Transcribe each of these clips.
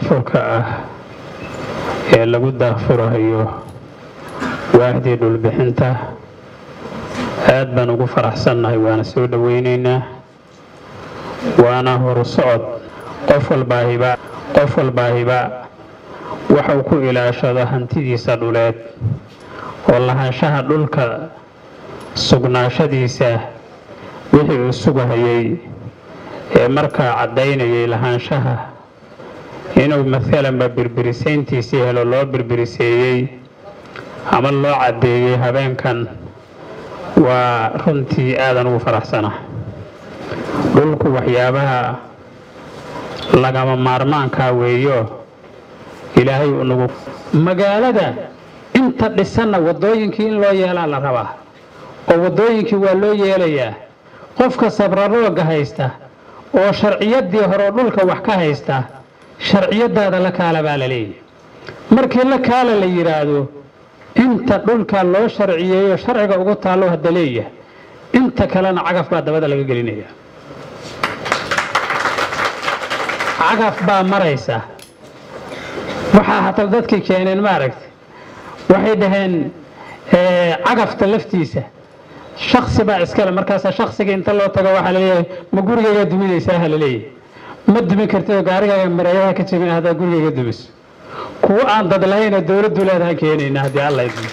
daahfurka ah ee lagu daahfurayo waaxdii dhulbixinta aad baan ugu faraxsannahay waana soo dhoweynaynaa waana horu socod qof walbaahiba qof walbaahiba waxuu ku ilaashado hantidiisa dhuleed oo lahaanshaha dhulka sugnaashadiisa wixii uu sugahayay ee markaa caddaynayay lahaanshaha inuu maalanba birbirisayntiisii helo loo birbiriseeyey ama loo caddeeyey habeenkan waa runtii aadan ugu faraxsana dhulku waxyaabaha lagama maarmaankaa weeyo ilaahay unagu magaalada inta dhisanna waddooyinkii in loo yeelaa la rabaa oo waddooyinkii waa loo yeelayaa qofka sabrarooga haysta oo sharciyaddii horeo dhulka wax ka haysta sharciyadaada la kaala baa la leeyahy markii la kaala la yidhaahdo inta dhulka loo sharciyeeyo sharciga ugu taallo hadda leeyahay inta kalena cagaf baa dabada laga gelinaya cagaf baa maraysa waxaa hataa dadkii keeneen maaragtay waxay dhaheen cagafta laftiisa shaksi baa iskale markaasa shaksiga inta loo tago waxaa laleeyahay ma gurigayga duminaysaa ha laleeyahay ma dumin kartidoo gaarigaaga mareeyaha ka jebin haddaa gurigayga dumiso kuwo aan dad lahaynoo dowladdu leedaha keenayna haddii alla idmo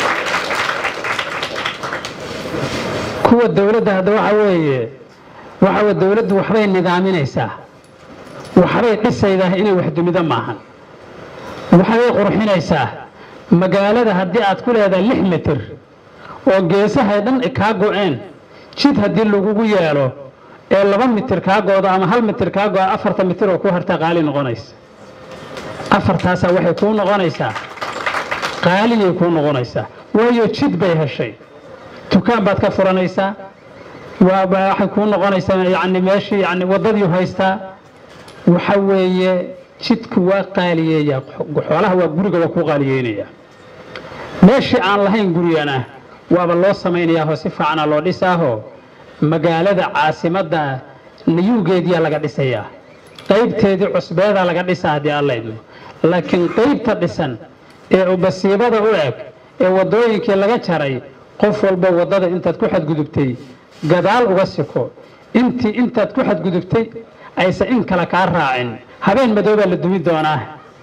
kuwa dowladda hadda waxa weeye waxa weye dowladdu waxbay nidaaminaysaa waxbay dhisaydaa inay wax dumido maahan waxbay qurxinaysaa magaalada haddii aad ku leedahay lix mitir oo geesahay dhan kaa go-een jid haddii lagugu yeelo ee laba mitir kaa goodo ama hal mitir kaa go-a afarta mitir oo ku harta qaali noqonaysa afartaasaa waxay kuu noqonaysaa qaaliyay kuu noqonaysaa waayo jid bay heshay dukaan baad ka furanaysaa waxay kuu noqonaysaa yani meeshii yani waddadii haystaa waxa weeye jidku waa qaaliyeeyaa xoolaha waa guriga waa kuu qaaliyeynaya meeshii aan lahayn gurigana waaba loo samaynayaahoo si fiicana loo dhisaahoo magaalada caasimadda nayuugeediyaa laga dhisayaa qaybteedii cusbeedaa laga dhisaa haddii alla idmo laakiin qaybta dhisan ee ubasiibada u eg ee waddooyinkii laga jaray qof walba waddada intaad ku xadgudubtay gadaal uga siko intii intaad ku xadgudubtay aysan in kale kaa raacin habeen madoobaa la dumi doonaa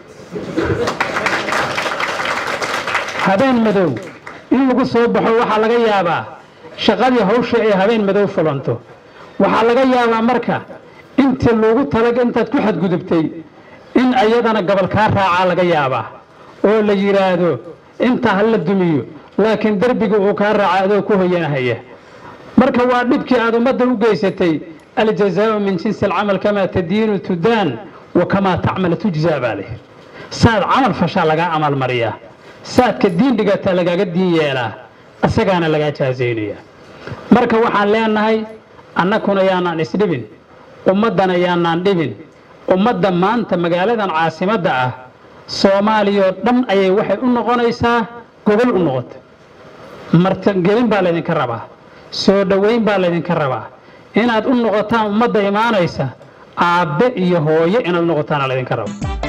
habeen madow in lagu soo baxo waxaa laga yaabaa shaqadii hawshii ay habeen madow fulanto waxaa laga yaabaa marka intii lagu talag intaad ku xadgudubtay in ayadana gobol kaa raacaa laga yaabaa oo la yidhaahdo intaa ha la dumiyo laakiin derbiga uu kaa raaca adoo ku hoyanahaya marka waa dhibkii aad ummadda u geysatay aljazaau min jinsi alcamal kamaa tadiinu tudaan wa kamaa tacmal tujzaa baa leh saad camal fashaa lagaa amal mariyaa saadka diin dhigataa lagaaga diin yeelaa isagaana lagaa jaazaynaya marka waxaan leenahay annakuna yaanaan isdhibin ummaddana yaanaan dhibin ummadda maanta magaaladan caasimadda ah soomaaliyao dhan ayay waxay u noqonaysaa gobol u noqota martangelin baa laydinka rabaa soo dhoweyn baa laydinka rabaa inaad u noqotaan ummadda imaanaysa aabbe iyo hooyo inaad u noqotaana laydinka raba